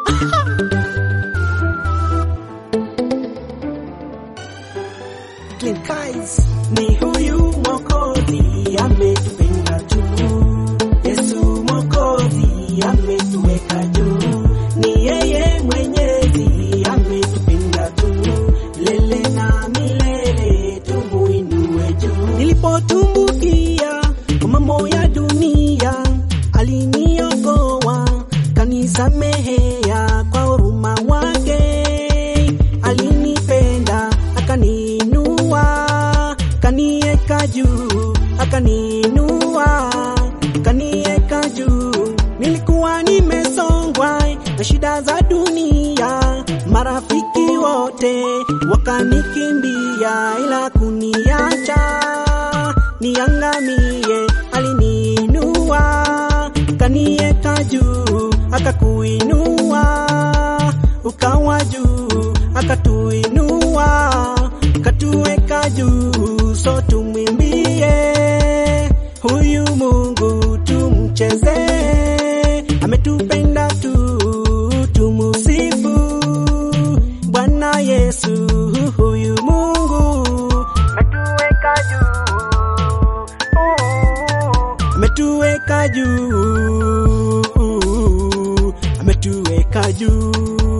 Clean Guys. Ni huyu Mwokozi ametupenda juu, Yesu Mwokozi ametuweka juu, ni yeye Mwenyezi ametupenda juu, lele na milele tumuinue juu. Nilipotumbukia kwa mambo ya dunia, aliniokoa kanisamehea kwa huruma wake, alinipenda akaniinua, kanieka juu, akaniinua, kanieka juu. Nilikuwa nimesongwa na shida za dunia, marafiki wote wakanikimbia, ila kuniacha niangamie, aliniinua, kanieka juu, akakuinua, ukawa juu, akatuinua, katuweka juu, so tumwimbie huyu Mungu, tumchezee, ametupenda tu, tumusifu Bwana Yesu, huyu Mungu ametuweka juu, ametuweka juu, ametuweka juu,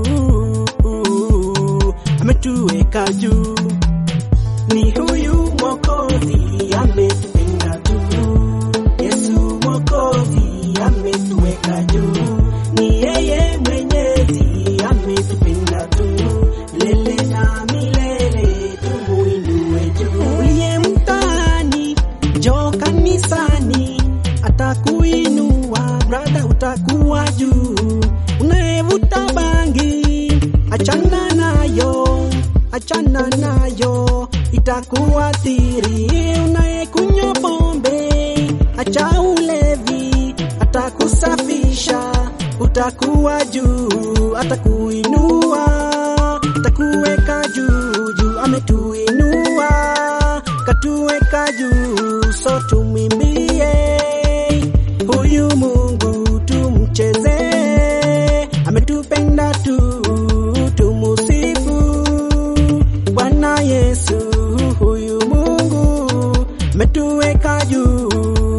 ametuweka juu. Ni huyu Mwokozi ametupenda juu, Yesu Mwokozi ametuweka juu, ni yeye Mwenyezi ametupenda juu, lele na milele tumuinue juu. Uliye mtaani njoo kanisani, atakuinua brada, utakuwa juu. Unayevuta bangi achana nayo, achana nayo, itakuathiri. Unayekunywa pombe acha ulevi, atakusafisha, utakuwa juu, atakuinua, atakuweka juu juu, ametuinua, katuweka juu, so tumwimbie huyu Mungu, tumchezee, ametupenda tu, tumusifu Bwana Yesu, huyu Mungu ametuweka juu,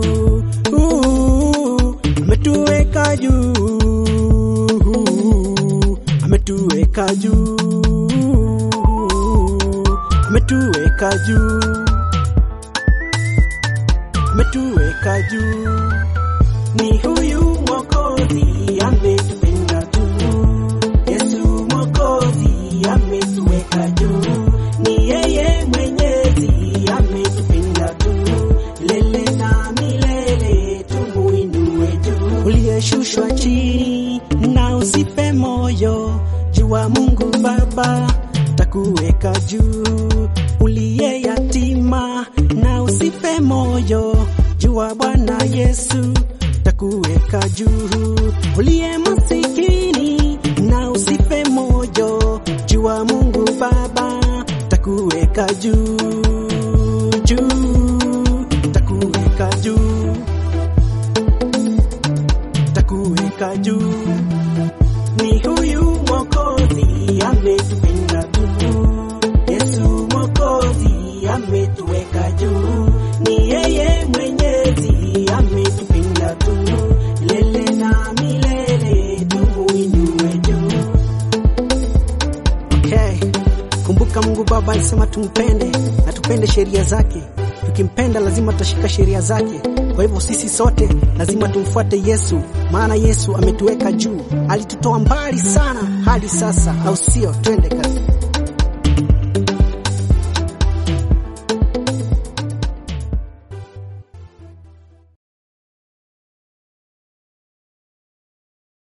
ametuweka juu, ametuweka juu, ametuweka juu, ametuweka juu. Ni huyu Mwokozi ametupenda juu, Yesu Mwokozi ametuweka juu, ni yeye Mwenyezi ametupenda juu, lele na milele tumuinue juu. Uliyeshushwa chini na usife moyo, jua Mungu Baba takuweka juu. Uliye yatima na usife moyo, jua Bwana Yesu takuweka juu. Uliye masikini na usife moyo, jua Mungu Baba takuweka juu juu, takuweka juu, takuweka juu. Ni huyu Mwokozi ametupenda juu, Yesu Mwokozi ametuweka juu, ni yeye Mwenyezi ametupenda juu, lele na milele tumuinue juu. Okay. Kumbuka Mungu Baba alisema tumpende na tupende sheria zake. Tukimpenda lazima tutashika sheria zake. Kwa hivyo sisi sote lazima tumfuate Yesu, maana Yesu ametuweka juu, alitutoa mbali sana hadi sasa, au sio? Twende kazi.